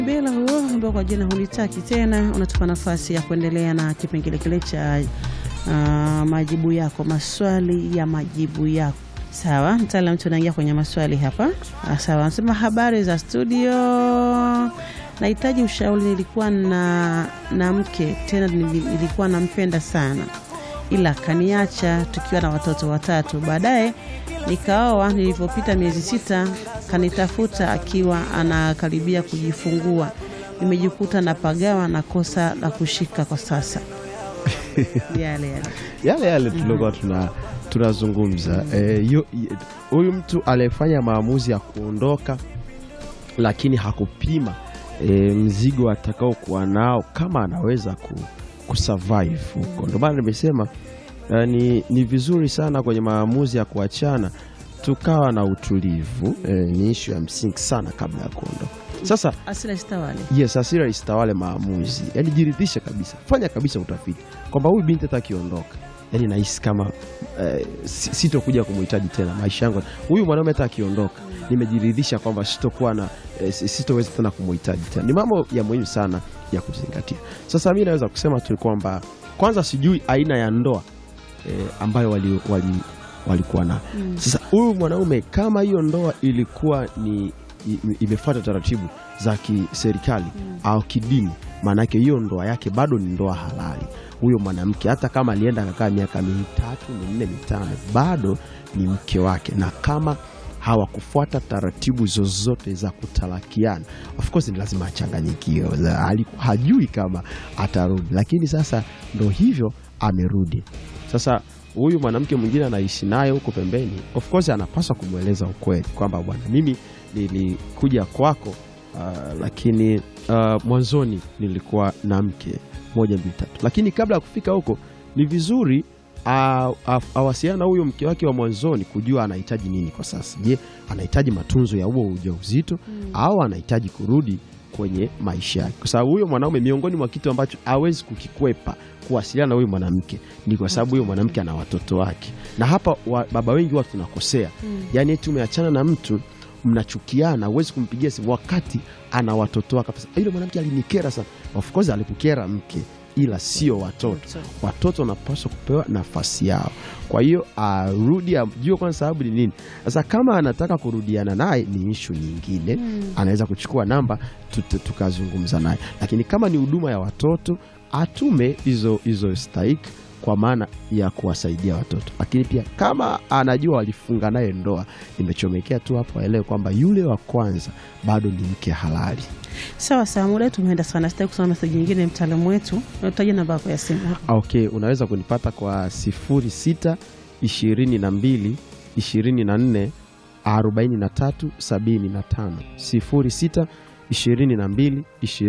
bila huo ambao kwa jina hunitaki tena, unatupa nafasi ya kuendelea na kipengele kile cha uh, majibu yako, maswali ya majibu yako. Sawa, mtaalam, tunaingia kwenye maswali hapa. Ah, Sawa, anasema habari za studio, nahitaji ushauri. Nilikuwa na, na mke tena, nili- nilikuwa nampenda sana, ila kaniacha tukiwa na watoto watatu. Baadaye nikaoa. Nilivyopita miezi sita, kanitafuta akiwa anakaribia kujifungua. Nimejikuta napagawa na kosa la kushika kwa sasa. yale yale yale yale tuliokuwa tuna tunazungumza Eh, yu- y- huyu mtu aliyefanya maamuzi ya kuondoka lakini hakupima eh, mzigo atakaokuwa nao kama anaweza ku, kusurvive huko. Ndio maana nimesema eh, ni, ni vizuri sana kwenye maamuzi ya kuachana tukawa na utulivu eh, ni ishu ya msingi sana kabla ya kuondoka. Sasa asila istawale yes, hasira isitawale maamuzi, yani jiridhishe kabisa, fanya kabisa utafiti kwamba huyu binti hata akiondoka, yani nahisi kama eh, si- sitokuja kumhitaji tena maisha yangu. Huyu mwanaume hata akiondoka, nimejiridhisha kwamba sitokuwa na eh, si- sitoweza tena kumhitaji tena. Ni mambo ya muhimu sana ya kuzingatia. Sasa mi naweza kusema tu kwamba kwanza, sijui aina ya ndoa eh, ambayo wali, wali, walikuwa na sasa huyu mwanaume kama hiyo ndoa ilikuwa ni i- imefuata taratibu za kiserikali au kidini, maanake hiyo ndoa yake bado ni ndoa halali. Huyo mwanamke hata kama alienda akakaa miaka mitatu minne mitano, bado ni mke wake, na kama hawakufuata taratibu zozote za kutalakiana, of course ni lazima achanganyikiwe, Za- haliku- hajui kama atarudi, lakini sasa ndo hivyo amerudi. Sasa huyu mwanamke mwingine anaishi naye huko pembeni, of course anapaswa kumweleza ukweli kwamba bwana, mimi nilikuja kwako uh, lakini uh, mwanzoni nilikuwa na mke moja mbili tatu, lakini kabla ya kufika huko ni vizuri a- a- awasiliana na huyo mke wake wa mwanzoni kujua anahitaji nini kwa sasa. Je, anahitaji matunzo ya huo ujauzito au anahitaji kurudi kwenye maisha yake? Kwa sababu huyo mwanaume, miongoni mwa kitu ambacho hawezi kukikwepa kuwasiliana na huyo mwanamke ni kwa sababu huyo mwanamke ana watoto wake, na hapa wa, baba wengi watu tunakosea yaani eti umeachana na mtu mnachukiana, huwezi kumpigia simu wakati ana watoto wake. Sasa, Yule mwanamke alinikera sana. Of course alikukera mke, ila sio watoto. Watoto wanapaswa kupewa nafasi yao. Kwa hiyo arudi, ajue kwanza sababu ni nini. Sasa kama anataka kurudiana naye ni ishu nyingine, anaweza kuchukua namba tut- tukazungumza naye, lakini kama ni huduma ya watoto atume hizo hizo stahiki kwa maana ya kuwasaidia watoto, lakini pia kama anajua walifunga naye ndoa, nimechomekea tu hapo aelewe kwamba yule wa kwanza bado ni mke halali. sawa sawa. Muda wetu umeenda sana, sitaki kusoma meseji nyingine. Mtaalamu wetu, utaja namba yako ya simu hapa. Okay, unaweza kunipata kwa sifuri sita ishirini na mbili ishirini na nne arobaini na tatu sabini na tano sifuri sita ishirini na mbili